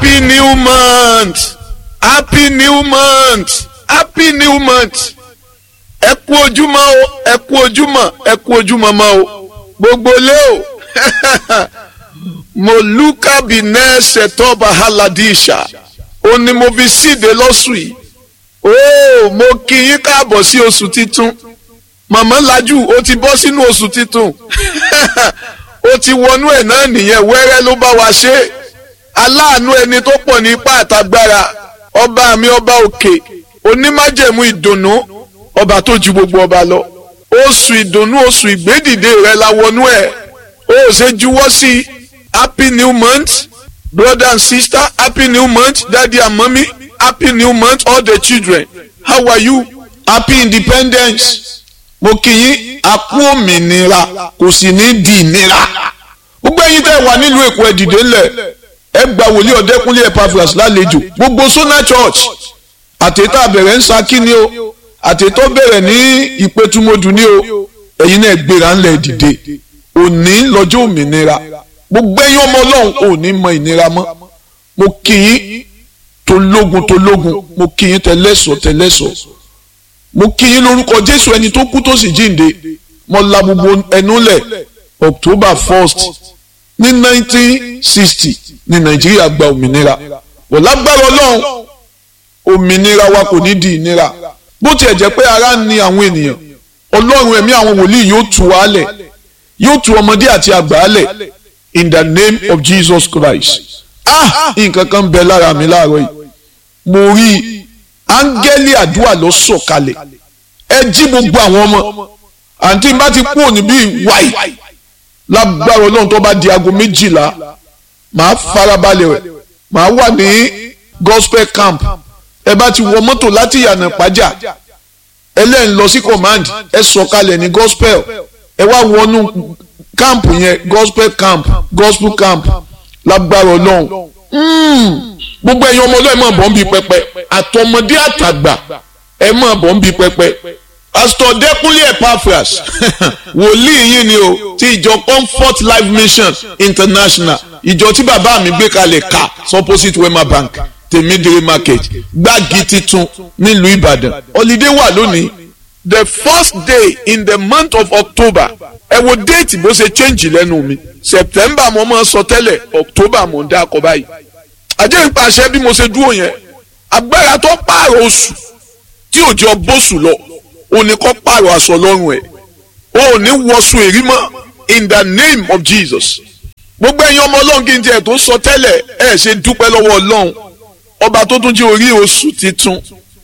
happy new month happy new month happy new month ẹ kú ojúmọ́ o ẹ kú ojúmọ́ ẹ kú ojúmọ́ mọ́ o gbogbo lé o moluka binẹ ṣètọba haladisha ó ní mo fi síde lọ́sùn yìí ó mo kí yín káàbọ̀ sí oṣù titun màmá lajú ó ti bọ́ sínú oṣù titun ó ti wọnú ẹ̀ náà nìyẹn wẹ́rẹ́ ló bá wa ṣe aláàánú ẹni tó pọ̀ ní ipá àtagbára ọba mi ọba òkè onímájẹ̀mú ìdùnnú ọba tó ju gbogbo ọba lọ oṣù ìdùnnú oṣù ìgbédìde rẹ la wọnú ẹ̀ ó ṣe juwọ́ sí happy new month brother and sister happy new month daddy and mommy happy new month all the children how are you happy independence mo kì í akú òmìnira kò sì ní di ìnira gbogbo ẹ̀yin tẹ́ wà nílùú èkó ẹ dìde ńlẹ̀ ẹ gba wòlíì ọ̀dẹ́kúnlé Epaphras lálejò gbogbo Sona Church àtẹ̀tà bẹ̀rẹ̀ ń sakí ni o àtẹ̀tọ́ bẹ̀rẹ̀ ní ìpẹ́tùmọ̀dù ni o ẹ̀yin náà gbéra ńlẹ̀ dìde òní lọ́jọ́ òmìnira gbogbo ẹ̀yin ọmọ ọlọ́run òní mọ ìnira mọ́ mo kì í tológun tológun mo kì í tẹlẹ́sọ̀ tẹlẹ́sọ̀ mo kì í lórúkọ Jésù ẹni tó kú tó sì jíǹde mo la gbogbo ẹnu lẹ̀ October first ní nineteen sixty ní Nàìjíríà gba òmìnira wọ́n lágbára ọlọ́run òmìnira wa kò ní di ìnira bó tiẹ̀ jẹ́ pé ara ń ni àwọn ènìyàn ọlọ́run ẹ̀mí àwọn wòlíì yóò tú wa lẹ̀ yóò tú ọmọdé àti àgbà lẹ̀ in the name of Jesus Christ ah nǹkan kan bẹ lára mi láàárọ̀ yìí mo rí i áńgẹ́lì àdúrà ló sọ̀kalẹ̀ ẹ jí gbogbo àwọn ọmọ àǹtí bá ti kú òní bíi wáì lágbára ọlọ́run tó bá di aago méjìlá màá farabalẹ̀ rẹ̀ màá wà ní gospel camp ẹ bá ti wọ mọ́tò láti yànnà pàjá ẹlẹ́yìn lọ sí command ẹ sọ̀kalẹ̀ ní gospel ẹ wá wọnú camp yẹn gospel camp gospel camp lágbára ọlọ́run gbogbo ẹ̀yin ọmọ ọlọ́run ẹ̀ máa bọ̀ ń bi pẹpẹ àtọmọdé àtàgbà ẹ̀ máa bọ̀ ń bi pẹpẹ pastor Dẹ́kúnlé Epaphras wòlíì yìí ni o ti ìjọ Comfort Life Mission International ìjọ tí bàbá mi gbé kalẹ̀ ká opposite Wema Bank tèmídìrí market gbági titun nílùú ìbàdàn holiday wà lónìí the first day in the month of october ẹ wo déètì bó ṣe change lẹ́nu mi september mo máa sọ tẹ́lẹ̀ october mo ń dá akọ báyìí àjẹ́ ìpàṣẹ bí mo ṣe dúró yẹn agbára tó pààrọ̀ oṣù tí òjò bóṣù lọ òní kọ́ pààrọ̀ aṣọ lọ́rùn ẹ̀ òní wọṣọ èrí mọ́ in the name of jesus gbogbo ẹ̀yin ọmọ ọlọ́run kí n tiẹ̀ tó sọ tẹ́lẹ̀ ẹ̀ ṣe dúpẹ́ lọ́wọ́ ọlọ́run ọba tó tún jí orí oṣù titun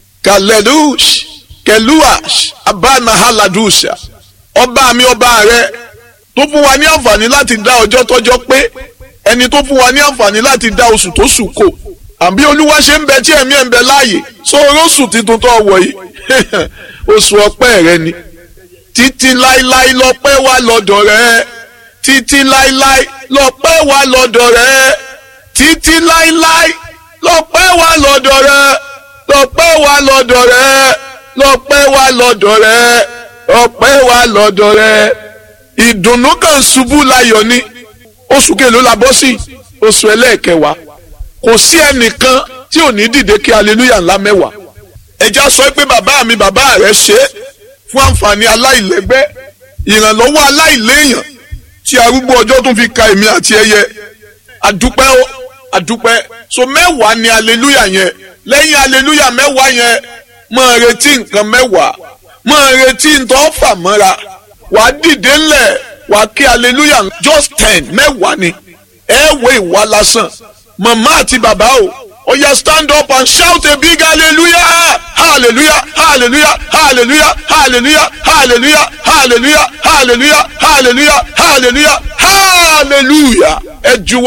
kalelush keluash abanahaladusha ọba mi ọba rẹ tó fún wa ní àǹfààní láti dá ọjọ́ tọ́jọ́ pé ẹni tó fún wa ní àǹfààní láti dá oṣù tó sùn kò àbí olúwa ṣe ń bẹ tí ẹ̀mí ẹ̀ ń bẹ láàyè sóòrò oṣù titun tó wọ̀ yìí oṣù ọpẹ́ rẹ ni títí láíláí lọ́pẹ́ wà lọ́dọ̀ rẹ títí láíláí lọ́pẹ́ wà lọ́dọ̀ rẹ títí láíláí lọ́pẹ́ wà lọ́dọ̀ rẹ lọ́pẹ́ wà lọ́dọ̀ rẹ lọ́pẹ́ wà lọ́dọ̀ rẹ lọ́pẹ́ wà lọ́dọ̀ rẹ ìdùnnú kan ṣubú láyọ̀ ni oṣù kèló la bọ́ sí oṣù ẹlẹ́ẹ̀kẹwàá kò sí ẹnìkan tí ò ní dìde kí aleluya ńlá mẹ́wàá ẹja sọ pé bàbá mi bàbá rẹ ṣe é fún àǹfààní aláìlẹ́gbẹ́ ìrànlọ́wọ́ aláìléèyàn tí arúgbó ọjọ́ tún fi ka èmi àti ẹyẹ àdúpẹ́ ó àdúpẹ́ so mẹ́wàá ni aleluya yẹn lẹ́yìn aleluya mẹ́wàá yẹn máa retí nǹkan mẹ́wàá máa retí ntọ́ fà mọ́ra wà á dìde ńlẹ̀ wà á kí aleluya just ten mẹ́wàá ni ẹ wo ìwà lásán màmá àti bàbá o ó yá stand up and shout a big hallelujah hallelujah hallelujah hallelujah hallelujah hallelujah hallelujah hallelujah hallelujah hallelujah hallelujah ẹ juwọ́.